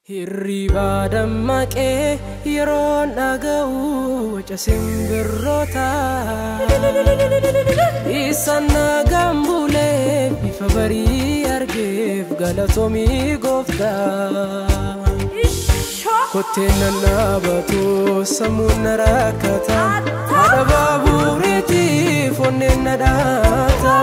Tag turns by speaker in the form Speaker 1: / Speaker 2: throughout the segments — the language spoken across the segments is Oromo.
Speaker 1: Hirribaa dammaqee yeroon dhaga'u waca simbirroota Isaan nagaan bulee bifa barii argeef galatoomii gooftaa Kotteen nannaabatu sammuun na rakkata Haadha baabureetiif onneen na dhaata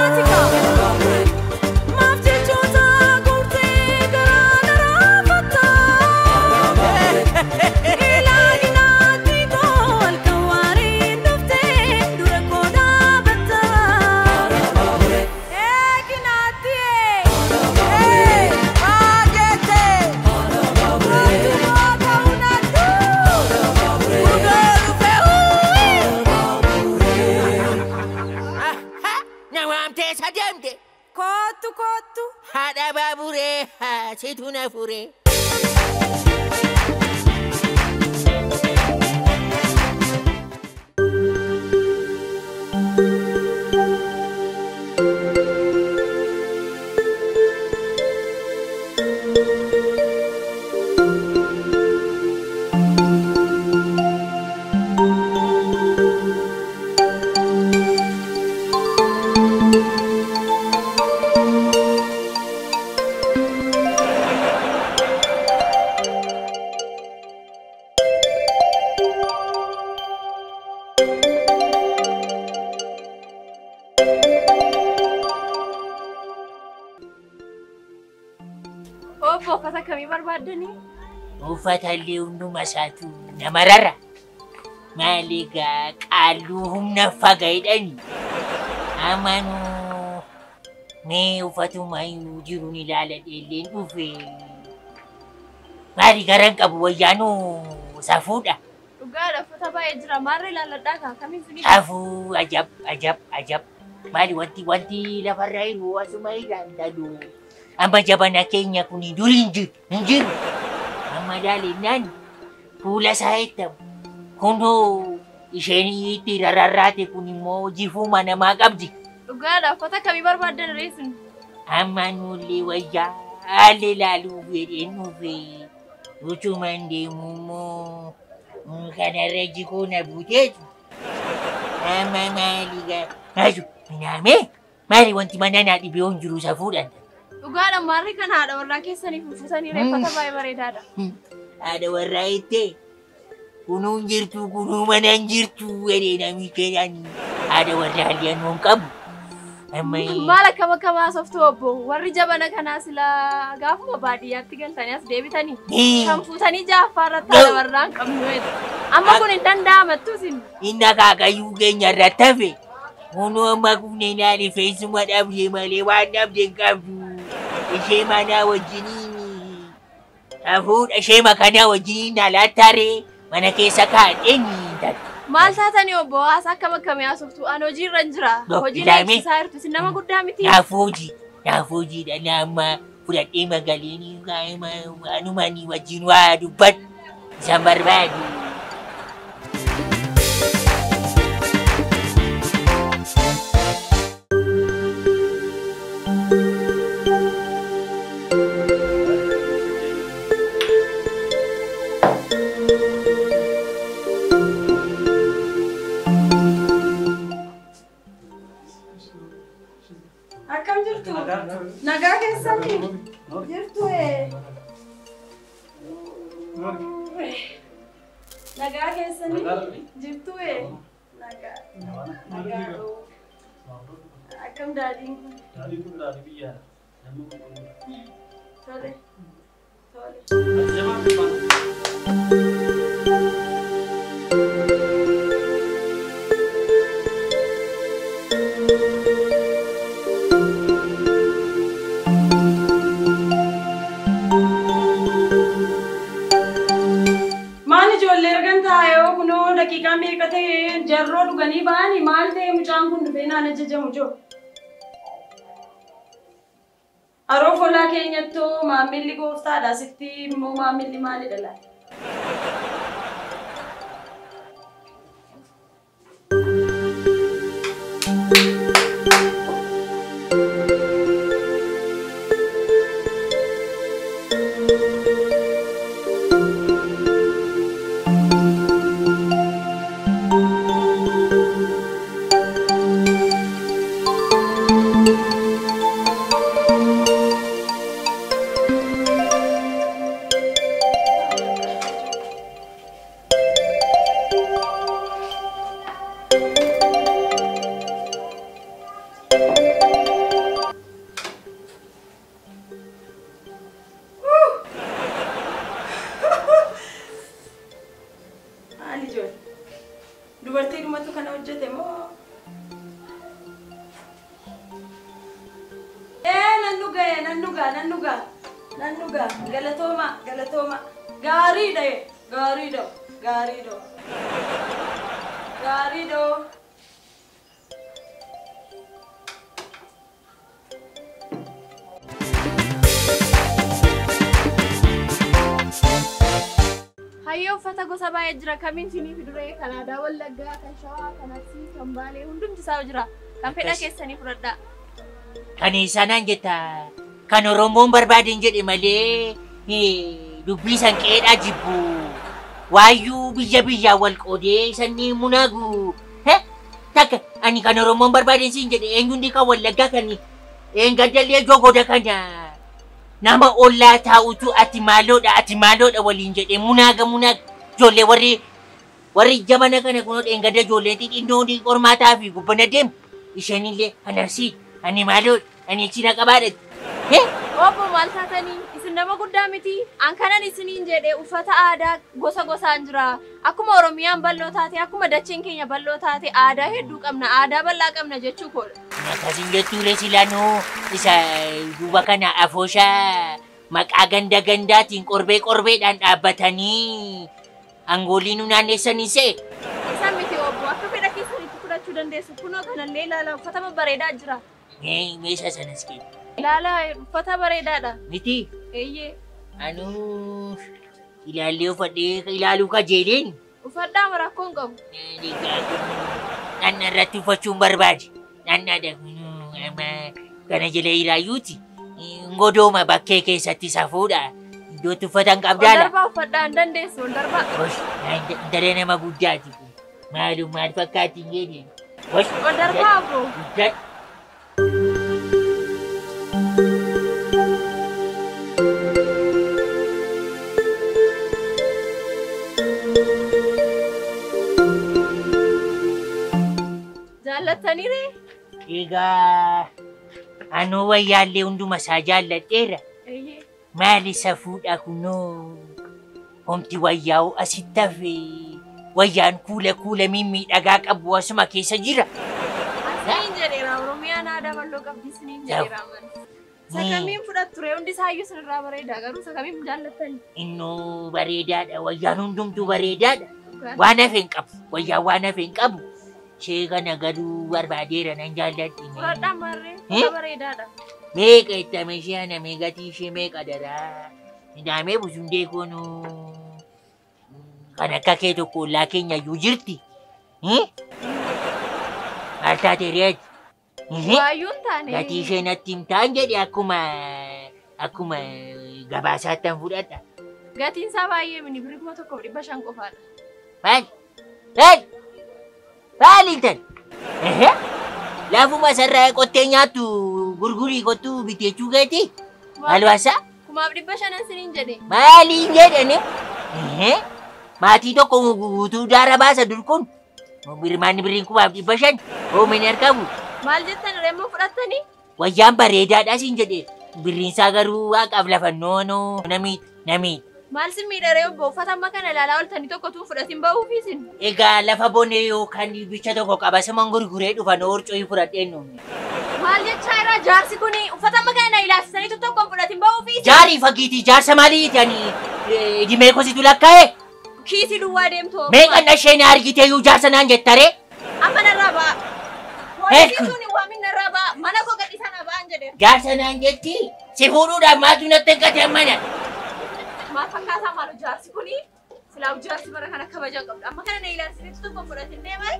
Speaker 2: Nawaamteessa deemte
Speaker 3: Kootu kootu.
Speaker 2: haadha baaburee situ na fure.
Speaker 3: Obbo uffata akkamii barbaaddanii?
Speaker 2: Uffata illee hunduma isaatu nama rara. Maali egaa qaalluu humna fagaydhani. Amanuu mee uffatuma iyyuu jiruun ilaaladhe illeen dhufe. Maali garan qabu wayyaanuu safuudha.
Speaker 3: Dhugaadha uffata baay'ee jira. Maarra ilaalladhaa kaa kamiin sinii?
Speaker 2: Safuu ajab ajab ajab. Maali wanti wanti lafarra jiru asuma ilaalladhu. Amma jabana keenya kun duri hin jiru hin jiru. Amma ilaalennaan fuula isaa eettamu. Kunoo isheen itti rarraate kun immoo jifuma namaa qabdi.
Speaker 3: Dhugaadha uffata akkamii barbaaddan reessin?
Speaker 2: Amma nullee wayyaa haalli ilaaluuf jedheen dhufe. Utuman deemu immoo kanarra jikoo na buuteetu. Amma maali gaa? Maaju minaamee maali wanti mana naa dhibee hin jiru safuudhaan.
Speaker 3: Dhugaadha maarri kan haadha warraa keessaniif uffisanii reeffata baay'ee bareedaadha.
Speaker 2: Haadha warraa ittee kunuun jirtu kunuu mana hin jirtu jedhee namicha jedhani. Haadha warraa halluu hin qabu. Amma
Speaker 3: Maal akkam akkamaa softu obbo warri jabana kanaa silaa gaafuma baadiyyaatti galtanii as deebitanii kan fuutanii jaaffaa irratti haadha warraa hin qabnu jedhu. Amma kun hin danda'amattu isin.
Speaker 2: inni akaakayyuu keenya irratti hafe. Kunuu amma kunneen haali feesuma dhabde malee waan dhabde hin qabdu. Ishee manaa wajjiniin hafuudha ishee makanaa wajjiniin alaattaaree mana keessa kaadheen
Speaker 3: Maal taatanii obbo haasa akkam akkamii haasoftu? Ani hojii irra hin jira.
Speaker 2: Dho,
Speaker 3: Hojii
Speaker 2: ilaame.
Speaker 3: eegsisaa jirtu. Isin nama guddaa miti.
Speaker 2: Naaf hojii naaf hojiidha nama fudhadhee magaaleenii anumanii wajjin waa dubbadhu isaan barbaadu.
Speaker 3: Akkam jirtu? Nagaa keessanii? Jirtu ee. Nagaa keessanii? Jirtu ee. Nagaa. Nagaa. Akkam daadhiin kun? Tole. Tole.
Speaker 4: Maal ijoollee ergan taa'ee kunoo daqiiqaa meeqa ta'e jarroo dhuganii ba'anii maal ta'e mucaan kun dhufee naan ajajamu jiru. Haroo folaa keenyattoo maammilli gooftaadha sitti immoo maammilli maalidha laata? hojjete moo? Ee nan dhuga nan dhuga nan dhuga nan dhuga galatooma galatooma gaariidha gaariidha gaariidha gaariidha.
Speaker 3: Hayyoo uffata gosa baay'ee jira. Kamiin sinii fiduree kan aadaa Wallaggaa, kan Shawaa, kan Arsii, kan Baalee hundumti isaa jira. Kan fedha keessanii fudhadhaa.
Speaker 2: Kan sanaan jetta kan Oromoon barbaaden jedhe malee eh, dubbii san qeedhaa jibbu. Waayyuu biyya biyyaa wal qoodee sanni munaagu. He? Takka ani kan Oromoon barbaaden siin jedhe eenyundi kan wallaggaa kan eengaddalee jogoda kana nama ollaa taa'utu ati maaloodha ati maaloodha waliin jedhe munaaga munaaga ijoollee warri warri jabana kana kunoo eengadda ijoolleen xixinnoo qormaataa fi gubbana deemu isheenillee anarsii ani maaloodha ani china qabaadha. Hee?
Speaker 3: Obbo maal taatanii? Isin nama guddaa miti. An kanan isiniin jedhe uffata aadaa gosa gosaan jira. Akkuma Oromiyaan bal'oo taate, akkuma dacheen keenya bal'oo taate aadaa hedduu qabna. Aadaa bal'aa qabna jechuu koodha.
Speaker 2: Akkasiin jettuulee silaanuu isa duuba kana afooshaa maqaa ganda gandaatiin qorbee qorbeedhaan dhaabbatanii angoolii nu naanneessanii see.
Speaker 3: Isaan miti obbo akka fedha keessanitti fudhachuu dandeessu. Kunoo kanallee ilaala uffata bareedaa jira.
Speaker 2: Mee meeshaa sanas kee.
Speaker 3: Ilaala uffata bareedaadha.
Speaker 2: Miti
Speaker 3: Eeyyee.
Speaker 2: anuu ilaallee uffadhee ilaaluu kajeeleen
Speaker 3: Uffadhaa marakkoo hin qabu.
Speaker 2: Naanna irratti uffachuun barbaade. Naannaadha amma kana jala iraayyuuti. Ngodooma bakkee keessatti safuudha. Iddootti uffatan
Speaker 3: Ol
Speaker 2: qabdaala.
Speaker 3: darbaa uffadhaa hin dandeessu. Ol darbaa.
Speaker 2: Gosh, daree nama guddaati kun. Maalum maal fakkaatti hin jedhe. Gosh,
Speaker 3: Ol darbaa obbo.
Speaker 2: guddaa.
Speaker 3: Jaallattaniire?
Speaker 2: Egaa anuu wayyaallee hunduma isaa jaalladheera.
Speaker 3: Eeyyee.
Speaker 2: Maal isa fuudha kunoo? Homti wayyaa'u asitti hafe. Wayyaan kuula kuula mimmiidhagaa qabu asuma keessa jira.
Speaker 3: Asiniin jedheera Oromiyaan aadaa bal'oo qabdi isiniin jedheera amani. Sakamiin fudhattu ture hundi isaayyuu sinirraa bareeda garuu sakamiin jaallattani.
Speaker 2: Innuu bareedaadha. Wayyaan hundumtuu bareedaadha. Waan hafe hin qabu. Wayyaan waan hafe hin qabu. Ishee kana garuu barbaadeera nan jaalladhi.
Speaker 3: Fudhadhaa marree
Speaker 2: Eh?
Speaker 3: uffata bareedaadha.
Speaker 2: Meeqa ittame ishee ana meeqatii ishee meeqa daraa? Nidaamee busundee koonuu kan akka kee tokko ollaa keenya iyyuu jirti. Eh? Maal taate reeti?
Speaker 3: Waayyuun taane.
Speaker 2: Gatii ishee natti himtaan jedhe akkuma akkuma gabaasaattan fudhadha.
Speaker 3: Gatiin isaa baay'ee mini birrii kuma tokkoof dhibba shan qofaadha.
Speaker 2: Maal? Maal? Maal intal? Ehe? Laafuma sarraa qottee nyaattu gurgurii kottuu bitechuu keeti? Maal waasaa?
Speaker 3: Kumaaf dhibba shanan siniin jedhe.
Speaker 2: Maaliin jedhani? Ehe? Maatii tokko guutuu daara baasa dur kun. Birmaanni birriin kumaaf dhibba shan. Oomini argamu.
Speaker 3: Maal jettan reemmoo fudhattanii?
Speaker 2: Wayyaan bareedaadha siin jedhe. Birriinsaa garuu waaqaaf lafannoo noo namiidha. Namiidha.
Speaker 3: Maal sin miidharee obbo uffata amma kana ilaalaa oltanii tokko tuun fudhatiin ba'uufi isin.
Speaker 2: Egaa lafa bonee yookaan bicha tokko qabasiman gurguree dhufan orcoo fudhadheen nuuni.
Speaker 3: Maal jechaa irraa jaarsi kuni uffata amma kana ilaalchisaniitu tokko fudhatiin ba'uufi isin.
Speaker 2: Jaarii fagiiti jaarsa maalii jedhanii dhimee kositu lakkaa'e?
Speaker 3: Kiisii duwwaa deemtu obbo.
Speaker 2: Meeqan isheen argitee iyyuu jaarsa naan jettaree?
Speaker 3: Amma narraa ba'a.
Speaker 2: Heerku.
Speaker 3: Poolisiin suni waamin narraa ba'a. Mana koo gadhiisaa na ba'an jedheera.
Speaker 2: Jaarsa naan jetti si fuudhuudhaaf maaltu natti hin gateen mana?
Speaker 3: Maal fakkaataa maalu jaarsi kuni? Silaa jaarsi bara kana kabajan qabda. Amma kana na ilaalchisaniitu tokko fudhatiin deemaa.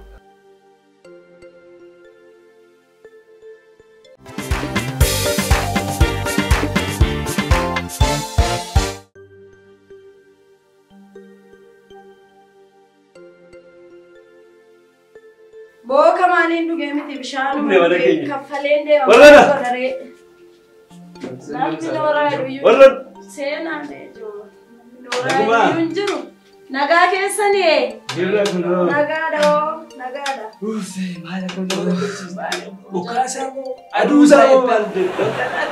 Speaker 4: Booka maaliin dhugee miti bishaanuma
Speaker 5: Dhugee mana
Speaker 4: dhugee
Speaker 5: keenya.
Speaker 4: kaffaleen deema.
Speaker 5: Warrana.
Speaker 4: Godharee. Namni nooraa dhuyyuu.
Speaker 5: Warra
Speaker 4: Seenaan deejoo.
Speaker 5: Nagumaa.
Speaker 4: Nooraa dhuyyuu hin jiru. Nagaa keessanii.
Speaker 5: jirra kunoo.
Speaker 4: Nagaadha oo. Nagaadha.
Speaker 5: Uffee maal akka nama dhaqqabsiisu. Bukaasaa moo aduusaa moo maal jedhu.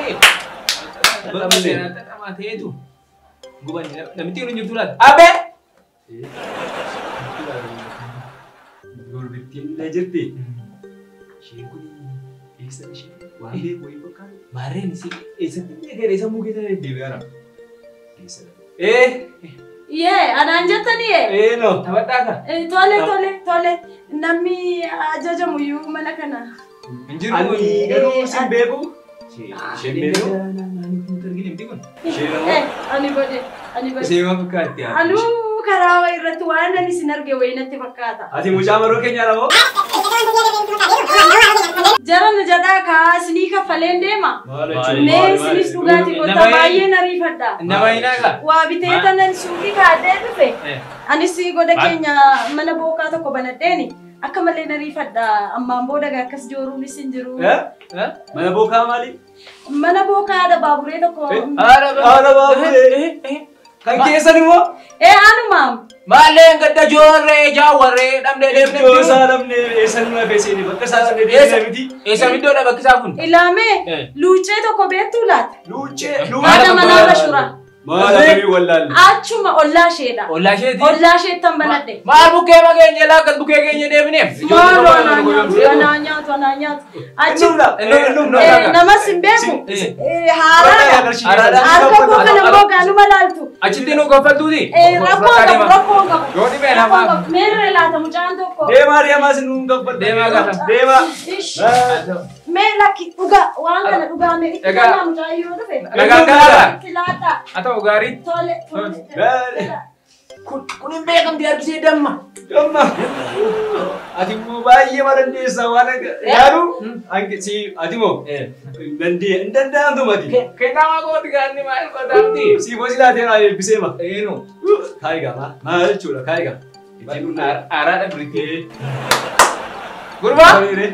Speaker 6: Bakka seenaa xaxamaa ta'etu gubanni namitti hin jirtu laata?
Speaker 5: Abe! dubartiin illee jirti. Isheen kun eessa ishee? Waan beeku wayii fakkaata.
Speaker 6: Maarreen si eessatti illee gara isa mukee sana deddeebi'aara.
Speaker 5: Eessa dha?
Speaker 6: Ee,
Speaker 4: Yee, anaan jettanii yee.
Speaker 5: Ee no.
Speaker 6: taphataa ka?
Speaker 4: Eh, Tole, tole, tole. Namni ajajamu iyyuu mana kana.
Speaker 6: Hin jiru kun.
Speaker 5: Ani garuu sin beeku.
Speaker 6: Isheen beeku. Naannoo kun arginu miti kun.
Speaker 5: Isheen ammoo
Speaker 4: Eh, ani bode, ani bode.
Speaker 6: Ishee waan fakkaatti haa.
Speaker 4: Anuu karaa wayii irratti waan ani isin arge wayii natti fakkaata.
Speaker 5: ati mucaa maroo keenyaa moo?
Speaker 4: Jaran jedhaa kaa isinii kaffaleen deema.
Speaker 5: Maal
Speaker 6: jechuun?
Speaker 4: Mee isinis dhugaatii
Speaker 6: Nama
Speaker 4: goota
Speaker 6: hin-
Speaker 4: baay'ee nariifadha.
Speaker 6: Nama hinaa ka?
Speaker 4: Waa bitee tanan suuqii kaadhee dhufe.
Speaker 6: Eh.
Speaker 4: Anis goda
Speaker 6: Maal?
Speaker 4: keenya mana bookaa tokko banadheeni. Akka malee nariifadha. Ammaan booda gaa akkas jooruunis hin jiru.
Speaker 5: Eh? Mana bookaa maali?
Speaker 4: Mana bookaa haadha baaburee tokko.
Speaker 5: Eh.
Speaker 6: Haadha
Speaker 5: Haadha baabure. Kan keessan immoo?
Speaker 4: Ee anumaam.
Speaker 6: Maalleen gadda joorree jaawarree dhabdee deemnee
Speaker 5: Iddoo isaa dhabnee eessa numa feesini bakka isaa dhabnee deemnee miti.
Speaker 6: Eessa iddoodha bakki isaa kun?
Speaker 4: Ilaamee
Speaker 6: Eh.
Speaker 4: luuccee tokko beektuu laata?
Speaker 5: Luuccee.
Speaker 4: Haadha manaa bashura.
Speaker 5: Maal akkamii wallaalle?
Speaker 4: Achuma ollaa isheedha.
Speaker 6: Ollaa isheeti?
Speaker 4: Ollaa isheettan banadhe.
Speaker 6: Maal bukkee mageenya laa akkas bukkee keenya deebineef?
Speaker 4: Maaloo anaa nyaatu, anaa nyaatu, anaa nyaatu. Achi
Speaker 5: Innumna. Innumna.
Speaker 4: eh, namas hin beeku.
Speaker 6: Eh.
Speaker 4: Eh, Haaraadha. Harka koo kana immoo gaanuma laaltu.
Speaker 6: Achitti nu goffaltuuti?
Speaker 4: Eh, Rakkoo qabu, rakkoo qabu.
Speaker 6: Yoo dhibee
Speaker 4: Rakkoo
Speaker 6: namaa.
Speaker 4: qabu. Meerre laata mucaan tokko.
Speaker 5: Deemaa deemaa sin nuun gabbadha.
Speaker 6: Deemaa gaafa.
Speaker 5: Deemaa.
Speaker 4: Ish. Mee lakki dhugaa waan kana dhugaa mee itti
Speaker 6: Egaa-
Speaker 4: kannaa mucaa yoo dhufe.
Speaker 6: Nagaan garaadha.
Speaker 4: Itti laata.
Speaker 6: Haa ta'u gaarii.
Speaker 4: Tole, tole.
Speaker 5: Gaari.
Speaker 6: Kun kun hin beekamti harkisee damma.
Speaker 5: Damma. Ati immoo baay'ee ma dandeessaa waan yaadu? Anki si ati moo? Dandee hin danda'amtu mati.
Speaker 6: Kennaa kooti gaanni maal qotaamti?
Speaker 5: Si bosi laatee naa eebbisee ma.
Speaker 6: Eenu.
Speaker 5: Kaayigaa ma. Maal jechuudha kaayigaa. Ittiin dhundhaa.
Speaker 6: Aaraadha biritti.
Speaker 5: Ee.
Speaker 6: Gurbaa.
Speaker 5: Maaliire?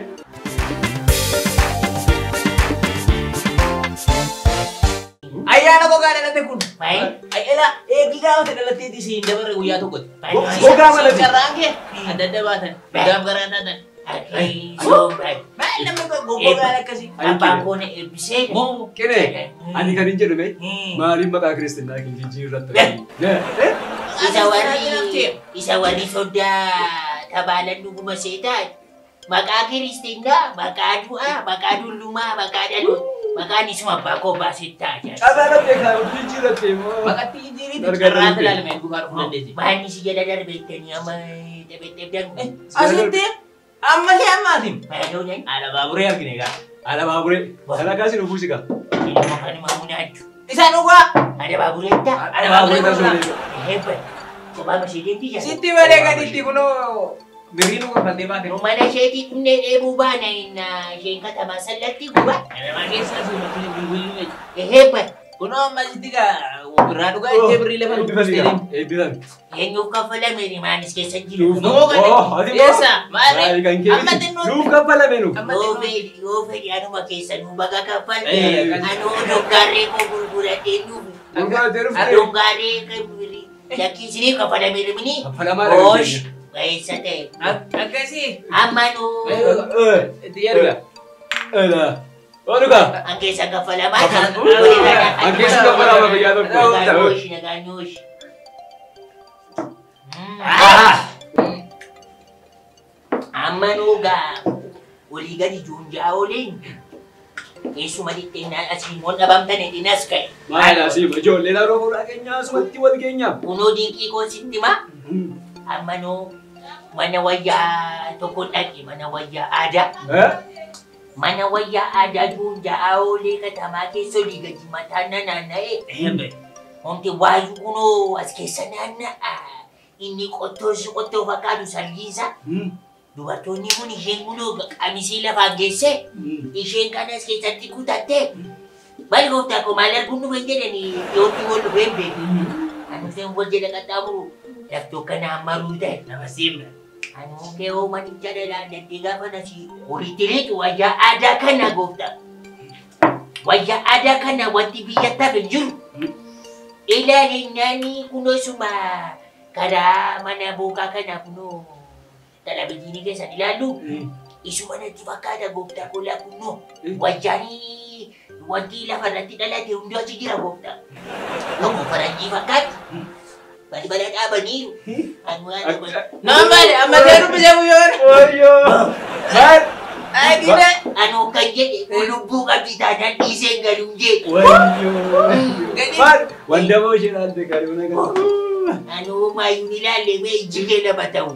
Speaker 6: Ayyaana gogaa dhalate kun.
Speaker 2: Maal?
Speaker 6: Ayyaana eegii gaafa dhalatteeti siin dabarre guyyaa tokkotti.
Speaker 5: Gogaa malati.
Speaker 6: Carraan kee adda adda baatan. Gadaaf garaa taatan. Maal namni gogaan akkasii?
Speaker 2: Abbaan koo na eebbisee.
Speaker 6: Moo
Speaker 5: Qiree. Ani kan hin jedhume
Speaker 2: Hmm.
Speaker 5: maaliin maqaa kiristinnaa kee jijjiirratti? Eh?
Speaker 2: Isa warri isa warri sodaa tabaalan dhuguma seetaa maqaa kiristiinaa maqaa du'aa maqaa dullumaa maqaa dhaloota maqaan isuma abbaa koo baasittaa jedha.
Speaker 5: Qabaa dhabdee kan jijjiirratti immoo.
Speaker 6: Maqatti jijjiiriiti.
Speaker 5: Dargaggoon
Speaker 6: Carraan
Speaker 5: kee.
Speaker 6: ilaalame duukaa dhufuu dandeessi.
Speaker 2: Maanni si jala darbeettanii amma dhebedhebdan
Speaker 6: Asitti amma kee ammaatiin.
Speaker 2: maaloo nan
Speaker 6: Haala baaburee argine egaa.
Speaker 5: Haala baaburee. Kana kaasii nu buusika.
Speaker 2: ilma kanuma munaaddu.
Speaker 6: Isaan dhugaa.
Speaker 2: Ada baabureetta.
Speaker 6: Haala baaburee
Speaker 5: Baaburee
Speaker 6: taasisuudha.
Speaker 5: taasisuudha.
Speaker 2: Eebba. Kophaa masheedeetti jala.
Speaker 6: Sitti malee gaditti kunoo birrii nu kaffaltee baate.
Speaker 2: Nu mana isheetii dhumnee dheebuu baana inna isheen katamaa sallatti guba.
Speaker 6: Namaa keessaa suumatiin bilbilli
Speaker 2: Eebba.
Speaker 6: Kunoo amma sitti gaa birraa dhugaa ittee birrii lafa nu buustee deemu.
Speaker 5: Eebbisan.
Speaker 2: Eenyuuf kaffalame maanis keessa jiru.
Speaker 5: Nuuf.
Speaker 6: Nuu gadi.
Speaker 5: Oh, ati moo?
Speaker 6: Eessa? Maali?
Speaker 5: Maali kan kee
Speaker 6: Amma
Speaker 5: miti?
Speaker 6: xinnoo.
Speaker 5: Nuuf kaffalame nu.
Speaker 6: Amma
Speaker 2: Yoo
Speaker 6: xinnoo.
Speaker 2: fedhi yoo fedhi anuma keessa nu baga kaffalte.
Speaker 6: Eh, kan-
Speaker 2: Anoo doggaarree koo gurguradhee nuuf.
Speaker 5: Gurguratee dhuftee.
Speaker 2: Doggaarree kan birii. Lakkii isiniif kaffalame rimini.
Speaker 5: Kaffalamaa
Speaker 2: Oosh. Keessa ta'e.
Speaker 6: Ak- Akkasii.
Speaker 2: Amma nu.
Speaker 5: Eh.
Speaker 6: Itti yaadudha.
Speaker 5: Ela. Oduka.
Speaker 2: Ang keessa kaffalamaa.
Speaker 5: Ang keessa kaffalamaa biyya tokko.
Speaker 2: Naganyoosh, naganyoosh. Amma nuugaa walii gadi juunjaa ooliin keessuma dhixxeenyaan asii moon dhabamtan hedhinas ka'e.
Speaker 5: Maal asii ijoollee naannoo fuudhaa keenyaa asumatti wal keenyaa.
Speaker 2: Kunoo dinqii koo sitti maa amma nuu mana wayyaa tokko dhaqe mana wayyaa aadaa.
Speaker 5: Eh?
Speaker 2: Mana wayyaa aadaa juunjaa oolee katamaa keessa olii gadi mataan na naanna'e. Wanti waayu kunoo as keessa naanna'a. Inni qottoo si qottoo fakkaatu salgiisa. Dubartoonni kun isheen kunoo qamisii lafaan geesse. Isheen kanas keessatti kutatte. Maal gooftaa koo maal arguun dhufe jedhanii yookiin wal dhufee hin beeku. Ani isheen wal jala qaxxaamuru laftoo kana hammaruu ta'e nama simna. Ani mukkee oomanicha dhalaa daddee gaafa nasi walitti liqu wayyaa aadaa kana gooftaa. Wayyaa aadaa kana wanti biyyatti hin jiru. Ilaalinnaani kunoo suma karaa mana bookaa kana kunoo televizyiinii keessan ilaallu isuma natti fakkaata gooftaa koolaa kunoo wayyaanii wanti lafa irratti dhalate hundi achi jira gooftaa. Tokko faranjii fakkaatti balbala dhaabaniiru. Kan waan tokko.
Speaker 6: Nama baade amma seeruu bisee guyyoon.
Speaker 5: Wayyoo! Maal?
Speaker 6: Agida.
Speaker 2: Anuu kan jedhe kun lubbuu qabdi taanaan dhiisee galuu jedhe.
Speaker 5: Wayyoo!
Speaker 6: Gadi.
Speaker 5: Maal? Wanda boo ishee dhaalte garuu na gadi.
Speaker 2: Anuu maayyuu ni ilaalle mee ijjigee lama ta'u.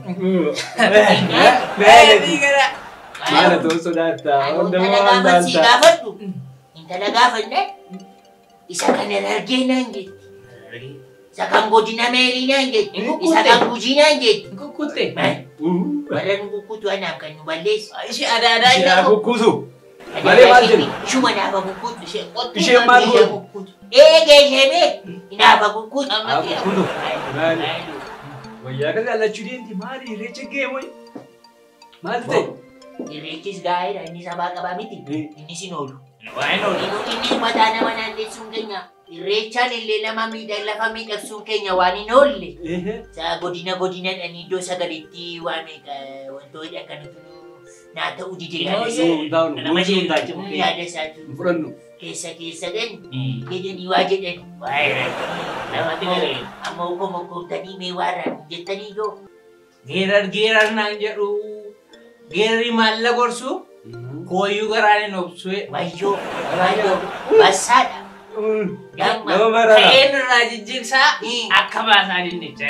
Speaker 6: Meetii gara.
Speaker 5: Maala ta'uu sodaattaa?
Speaker 2: Anuu
Speaker 5: Wanda boo
Speaker 2: intala
Speaker 5: waan
Speaker 2: gaafan si
Speaker 5: dhaaltaa?
Speaker 2: gaafadhu. Intala gaafannaan isa kana argee naan jetti. Isa kan godina meerii naan jetti. Isa kan gujii naan jetti.
Speaker 6: Kukkutte.
Speaker 2: Warra nu kukkutu anaaf kan nu balleessu.
Speaker 6: Ishee aadaa aadaa
Speaker 5: Ishee
Speaker 6: ishee.
Speaker 5: kukkutu. Malee maal jedhu?
Speaker 2: Ishuma naafa kukkutu.
Speaker 6: Ishee qottu.
Speaker 5: Isheen maal
Speaker 2: Ishee
Speaker 5: godhu?
Speaker 2: kukkutu. Eegee ishee mee naafa kukkutu.
Speaker 6: Amma
Speaker 5: Haa
Speaker 6: kiyya.
Speaker 5: kukkutu. Maali? Wayyaa kan jaallachuu deemti maali irreecha geemoy? Maal ta'e?
Speaker 2: Irreechis gaa'eedha inni sabaa qabaa miti.
Speaker 5: Eh.
Speaker 2: Innis hin oolu.
Speaker 6: Waan oolu.
Speaker 2: Inni inni mataa nama naannessuun keenya. Irreechaan illee nama miidha lafa miidhagsuun keenya waan hin oolle.
Speaker 5: Ehe.
Speaker 2: Saa godina godinadhaan iddoo sagaleetti waan meeqa wantoota akkanatu naa ta'uu dide yaada
Speaker 6: Yoo,
Speaker 2: isaa.
Speaker 5: Yoo hundaa'u
Speaker 6: Nama
Speaker 5: gochuu
Speaker 6: jeeqaa
Speaker 5: hundaa'u.
Speaker 6: jiru.
Speaker 2: Yaada isaatu
Speaker 5: Hin fudhannu.
Speaker 2: keessa keessa gan jedhanii waa jedhan. Waa'ee
Speaker 6: Namatti galee.
Speaker 2: amma okko mokkoomtanii mee waarraan jettanii yoo.
Speaker 6: Geerar geerar naan jedhu. Geerri maalla gorsu. Kooyyuu garaan hin obsue.
Speaker 2: Wayyoo wayyoo bassaadha.
Speaker 5: Nama maraadha.
Speaker 6: Ka'een irraa jijjiirsaa
Speaker 2: Eh.
Speaker 6: akka baasaa dinnicha.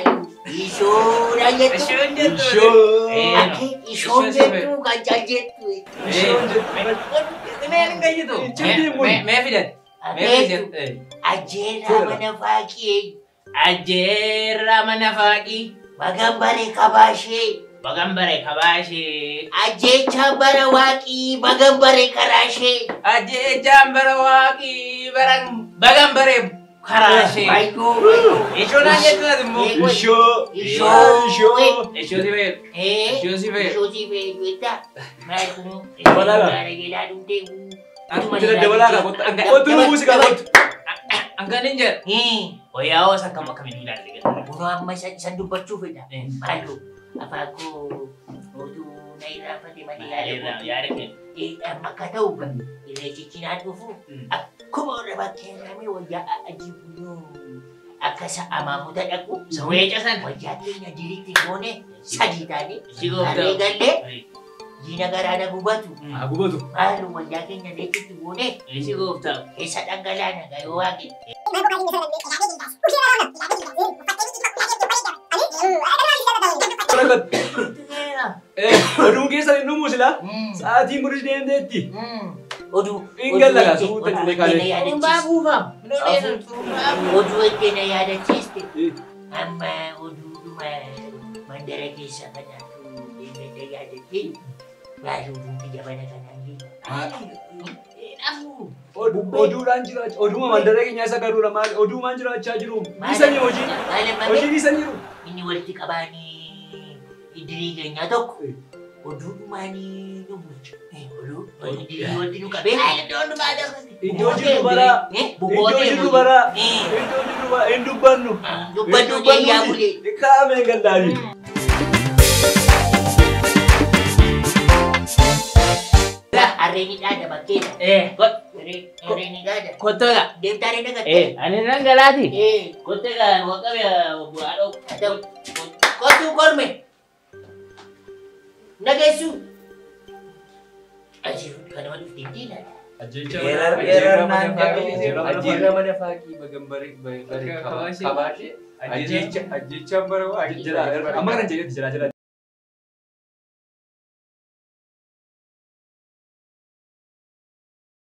Speaker 2: Ishoodha jettu.
Speaker 6: Ishoon jettu.
Speaker 5: Ishoo.
Speaker 6: Eh.
Speaker 2: Akka ishoon jettu kan caal jettu.
Speaker 5: Ishoon jettu.
Speaker 6: Mee hin gayyitu.
Speaker 5: Icciitii mun.
Speaker 6: Mee fidan. Mee
Speaker 2: Abeetu
Speaker 6: fidan.
Speaker 2: ajjeerraa mana faaqii
Speaker 6: Ajjeerraa mana faaqii.
Speaker 2: magan bare kabaashee
Speaker 6: Bagan bare kabaashee.
Speaker 2: ajjeechaa bara waaqii magan bare karaashee.
Speaker 6: Ajjeechaan bara waaqii baran bagan bare karaashee.
Speaker 2: Wayyoo wayyoo.
Speaker 6: Ishoo naan jettu ati immoo.
Speaker 2: Eh.
Speaker 5: Ishoo.
Speaker 2: Ishoo.
Speaker 5: Ishoo.
Speaker 6: Ishoo si fayyadu.
Speaker 2: Eh.
Speaker 6: Ishoo si fayyadu.
Speaker 2: Ishoo si fayyadu jettee. Maal kun
Speaker 5: Dabalaadha.
Speaker 2: gaara jedhaa dhumtee.
Speaker 5: Jira dabalaadha kottu. Kottu lubbuu si qaba kottu.
Speaker 6: Hangana hin jedhu. Wayyaa hoos akkam akkamiin ilaalle gata.
Speaker 2: Kunoo amma isa isan dubbachuu fedha.
Speaker 6: Eh.
Speaker 2: Maaloo afaan koo oduu na irraanfate malee yaada koo.
Speaker 6: Yaada kennu.
Speaker 2: Eh, amma akka ta'u irreechichi naan dhufu
Speaker 6: Mm.
Speaker 2: akkuma warra bakkee irraamee wayyaa ajiibuu akka sa'a maamuta dhaqu
Speaker 6: Sawwee casan.
Speaker 2: wayyaa keenya diriitti goone sadii taane
Speaker 6: Si gooftaa.
Speaker 2: harree gallee diina garaana gubatu
Speaker 5: Haa gubatu.
Speaker 2: maalum wayyaa keenya leetitti goone
Speaker 6: Si gooftaa.
Speaker 2: keessa dhangalaana gayoo waaqe
Speaker 5: Eh, oduun keessa hin dhumu sila. Sa'aatiin kunis deemteetti.
Speaker 2: oduu
Speaker 5: Hin gallagaa suuta illee kaalee.
Speaker 6: Turumbaa buufam. Minoodeessan turumbaa buufam.
Speaker 2: oduu eddena yaadachiiste
Speaker 5: Eh,
Speaker 2: amma oduudhuma mandara keessa kanaatu deemedda yaadattee maalii oduun biyya mana kanaan
Speaker 5: odu- Oduudhaan jiraachaa oduma mandara keenya isa garuudha maali oduumaan jiraachaa jiru isanii hojii hojiin isan jiru.
Speaker 2: inni walitti qabaanii idirii keenyaa tokko oduudhumaanii nu bulchu. Oduu idirii walitti nu qabee
Speaker 5: Iddoo jiru baraa iddoo jiru baraa iddoo jiru baraa hin dubbannu.
Speaker 2: Dubbannu deeyyaa bulee.
Speaker 5: Kaamee gallaanii.
Speaker 2: Harreen dhaada bakkeedha.
Speaker 6: Eh, kot-
Speaker 2: Harreen dhaada.
Speaker 6: kottoodha.
Speaker 2: Deemtaa reena gatte.
Speaker 6: Eh, ani nan galaati.
Speaker 2: Eh.
Speaker 6: Kotteedha, waqabe bu'aa dhoobu.
Speaker 2: Adam, kottu korme. Nageessu. Ajiru kanama dhufteen diinadha.
Speaker 7: Ajjeerra mana faaqii bagambaree bare kabaashee. Ajjeecha ajjechaan bara waa
Speaker 5: Jira amma kana jedhetti jira jira.